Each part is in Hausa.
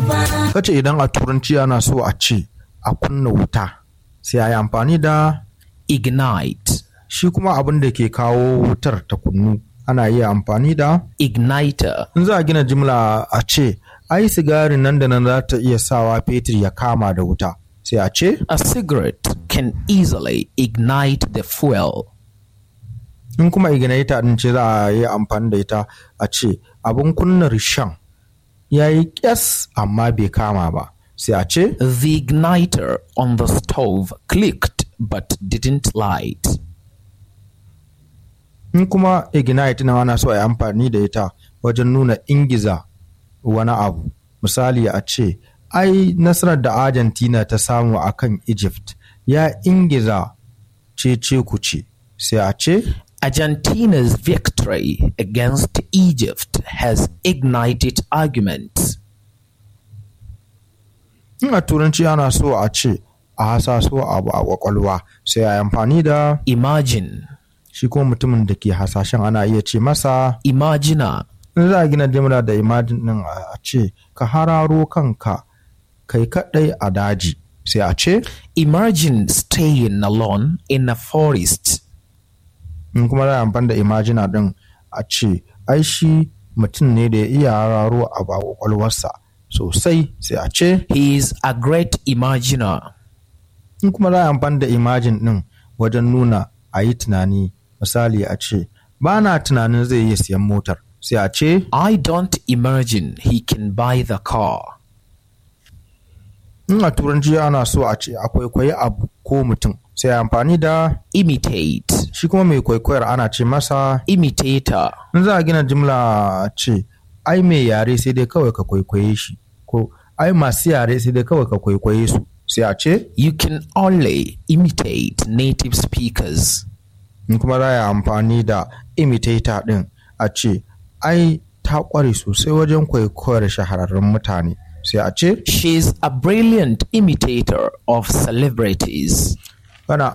kace idan a turanci ana so a ce a kunna wuta sai a yi amfani da ignite, shi kuma abin da ke kawo wutar ta kunnu ana iya amfani da igniter, in za a gina jimla a ce ai sigarin nan da nan za ta iya sawa fetur ya kama da wuta sai a ce a cigarette can easily ignite the fuel. in kuma igniter din ce za a yi amfani da ita a ce abin kunna rishan ya yi kyas amma bai kama ba sai a ce The igniter on the stove clicked but didn't light. in kuma ignite na ana so a yi amfani da ita wajen nuna ingiza wani abu misali a ce ai nasarar da argentina ta samu a kan egypt ya ingiza cece kuce sai a ce Argentina's victory against Egypt has ignited arguments. in a turanci ana so a ce a hasaso abu a kwakwalwa sai a yi amfani da Imagine, shi kuma mutumin da ke hasashen ana iya ce masa imagina, in za a gina jimla da imajin din a ce ka hararo kanka kai kadai a daji sai a ce imagine staying alone in a forest. in kuma za a amfani da imajina din a ce ai shi mutum ne da ya iya hararo abu a kwakwalwarsa sosai sai a ce He is a great imaginer. in kuma za a amfani da imajin din wajen nuna a yi tunani misali a ce ba na tunanin zai iya siyan motar sai a ce I don't imagine he can buy the car. in a turanci ana so a ce a kwaikwayi abu ko mutum sai a amfani da Imitate, shi kuma mai kwaikwayar ana ce masa imitator, in za a gina jimla a ce ai mai yare sai dai kawai ka kwaikwaye shi ko ai masu yare sai dai kawai ka kwaikwaye su sai a ce you can only imitate native speakers. in kuma za a yi amfani da imitator din a ce ai ta kware sosai wajen kwaikwayar shahararrun mutane sai a ce She's a brilliant imitator of celebrities. kana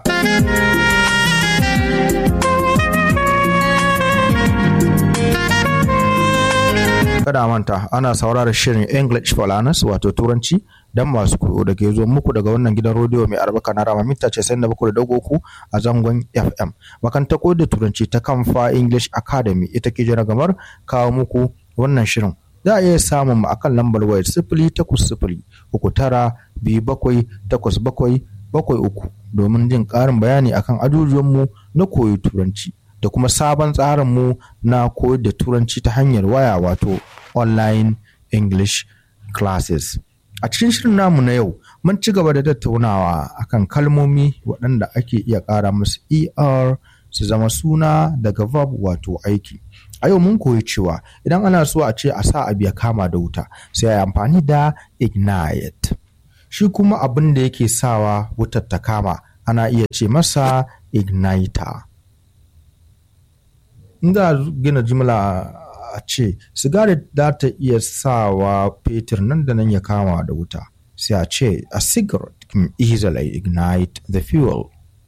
kada a manta ana saurara shirin english for learners wato turanci don masu koyo da ke zo muku daga wannan gidan rediyo mai albarka na rama mita ce da bakwai da ku a zangon fm makanta koyar da turanci ta kamfa english academy ita ke jira gamar kawo muku wannan shirin za a iya samun mu akan lambar wayar sifili takwas sifili uku tara biyu bakwai takwas bakwai bakwai uku domin jin ƙarin bayani akan ajujuwanmu na koyi turanci da kuma sabon tsarinmu na koyar da turanci ta hanyar waya wato online english classes a cikin shirin namu na yau mun ci gaba da tattaunawa akan kalmomi waɗanda ake iya ƙara musu er su zama suna daga verb wato aiki a yau mun koyi cewa idan ana so a ce a sa abu ya kama da wuta sai a yi amfani da ignite shi kuma abin da yake sawa wutar ta kama ana iya ce masa igniter in za a gina jimla a ce sigari za ta iya sawa fetur nan da nan ya kama da wuta sai a ce a cigarette can easily ignite the fuel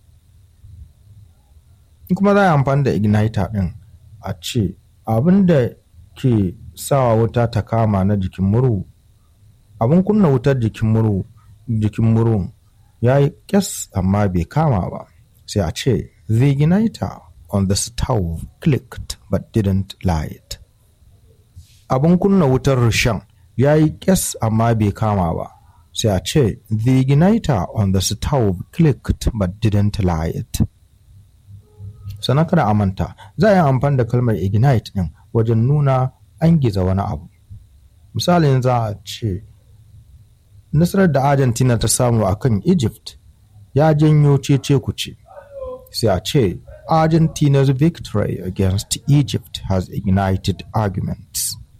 in kuma za a amfani da igniter din a ce abin da ke sawa wuta ta kama na jikin murhu abin kunna wutar jikin murhu jikin murhun ya yi kyas amma bai kama ba sai a ce the igniter on the stove clicked but didn't light abin kunna wutar rishan ya yi kyas amma bai kama ba sai a ce the igniter on the stove clicked but didn't light sannan kada a manta za a yi amfani da kalmar ignite din wajen nuna an giza wani abu misalin za a ce nasarar da argentina ta samu a kan egypt ya janyo cece kuce sai a ce argentina's victory against egypt has ignited arguments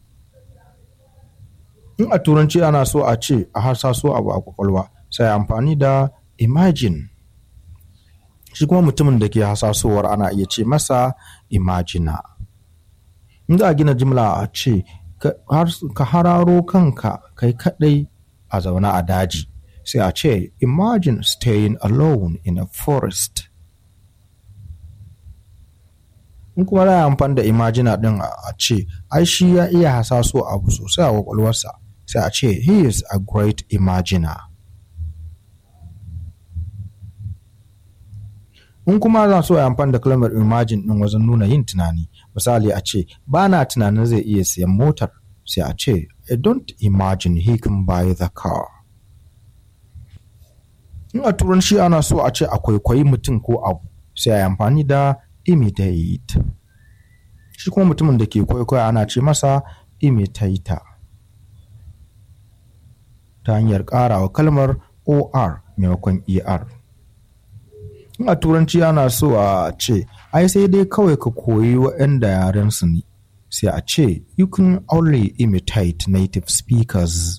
in a turanci ana so a ce a harsaso abu a kwakwalwa sai amfani da imagine shi kuma mutumin da ke hasasowar ana iya ce masa imagina in za a gina jimla a ce ka hararo kanka kai kadai a zaune a daji sai a ce imagine staying alone in a forest in kuma za a amfani da imagina din a ce ai shi ya iya hasaso abu sosai a kwakwalwarsa sai a ce he is a great imaginer in kuma za so a amfani da kalmar imagine din wajen nuna yin tunani misali a ce ba na tunanin zai iya siyan motar sai a ce i don't imagine he can buy the car in a turanci ana so a ce a kwaikwayi mutum ko abu sai a yi amfani da imitate shi kuma mutumin da ke kwaikwaya ana ce masa imitator ta hanyar ƙarawa kalmar or maimakon er in a turanci ana so a ce ai sai dai kawai ka koyi waɗanda yaren su ne sai a ce you can only imitate native speakers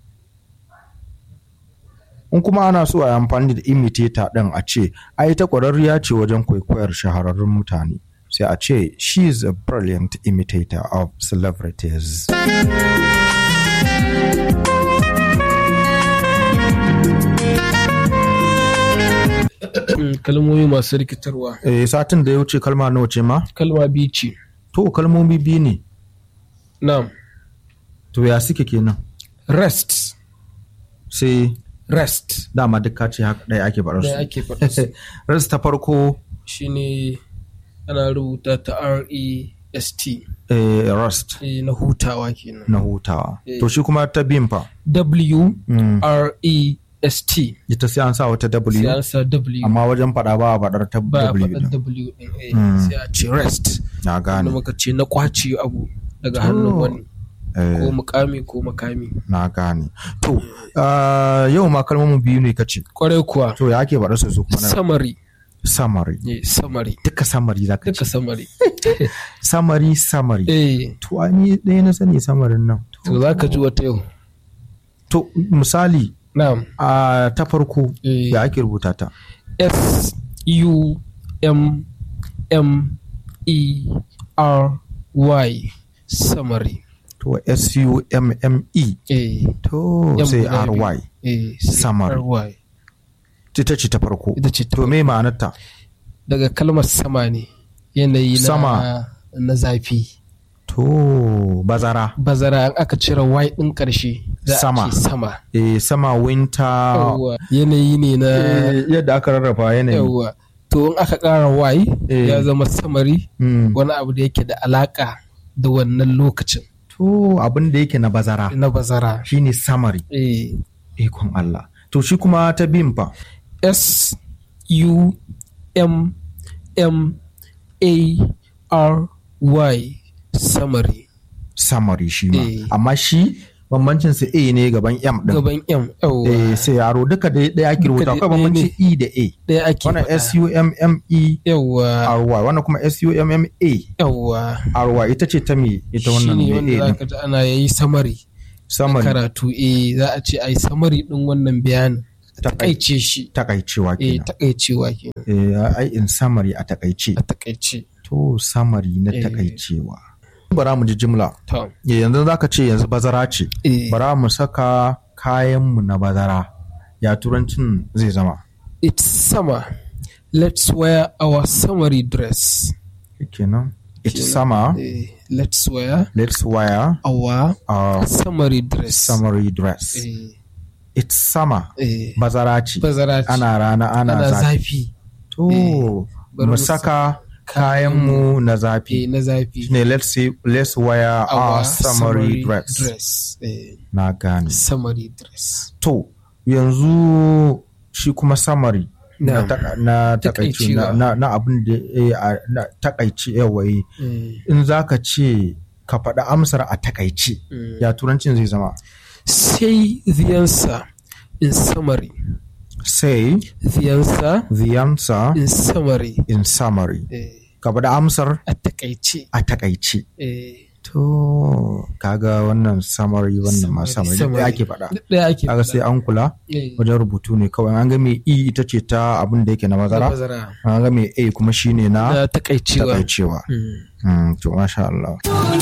in kuma ana so a yi amfani da imitator ɗin a ce ai ta ƙwararriya ce wajen kwaikwayar shahararrun mutane sai a ce she is a brilliant imitator of celebrities kalmomi masu rikitarwa eh, satin da ya wuce kalma nawa ce ma kalma biyu ce to kalmomi biyu ne na'am to ya suke kenan rest sai rest dama duk ka ce haka ɗaya ake faɗar da su ake faɗa su rest ta farko shine ana rubuta ta R-E-S-T eh, rest eh, na hutawa kenan na hutawa Eh. to shi kuma ta biyun fa W-R-E-S-T ita sai an sa wata sai w an sa W amma wajen faɗa ba a faɗar ta ba a w faɗa ɗin. W ɗin eh, Mm. sai a ce rest na da gane muka ce na kwace abu daga hannun To. wani eh, ko mukami ko makami na gane to ah, yau ma kalmomin biyu ne kace kwarai kuwa to ya ake faɗar su su kuma na summary summary eh, summary duka summary za ka duka ce summary summary summary eh to a ni ɗaya na sani samarin nan to za ka ji wata yau to misali na'am a ta farko Eh. ya ake rubuta ta S U M M E R Y summary to s-u-m-m-e eh to M sai guda biyu. r-y eh sai Summary. R Y ita ce ta farko ita ce ta to me ma'anarta daga kalmar sama ne yanayi na Sama. na zafi to bazara bazara in aka cire Y din karshe za a Sama. ce sama eh sama winter yawwa yanayi ne na eh, yadda aka rarraba yanayi yawwa to in aka ƙara Y Eh. ya zama samari Mm. wani abu da yake da alaka da wannan lokacin to abin da yake na bazara na bazara shine summary eh ikon Allah to shi kuma ta bin fa S U M M A R Y summary summary shi ma Eh. amma shi bambancin su a ne gaban m din gaban M yawwa eh sai yaro duka da ɗaya ake Duka rubuta dai akwai ɗaya bambanci e da a ɗaya ake wannan faɗa. s u m m e yawwa r y wannan kuma s u m m a yawwa r y ita ce ta me ita wannan shine me wanda a za din ka ji ana yayi samari summary karatu eh za a ce ai samari din wannan bayanin takaice shi takaicewa eh kenan takaicewa kenan eh ai in summary a takaice a takaice to summary na Eh. takaicewa bara mu ji jimla to Eh, yanzu zaka ce yanzu bazara ce eh bara mu saka kayanmu na bazara ya turancin zai zama it's summer let's wear our summery dress kenan it's Kenan. summer eh let's wear let's wear our our summery dress summery dress eh it's summer eh bazara ce bazara ce ana rana ana, ana zafi zafi to bari mu mu saka kayanmu na eh zafi na zafi shine let's say let's wear our, summery, dress dress eh na gane summery dress to yanzu shi kuma summary na, Na'am. taka- na takaici na, Takaicewa. na, na abin da eh, a- na takaici yawayi eh in za ka ce ka faɗi amsar a takaici Mm. ya turancin zai zama say the answer in summary say the answer the answer in summary in summary eh ka faɗi amsar a takaice a takaici eh to kaga wannan summary wannan ma summary duk ɗaya ake faɗa Duk ɗaya ake kaga faɗa. sai an kula Eh, wajen rubutu ne kawai an ga mai e ita ce ta abin da yake na na mazara bazara. an ga mai a kuma shine na Na takaicewa takaicewa Mm. Mm, to masha Allah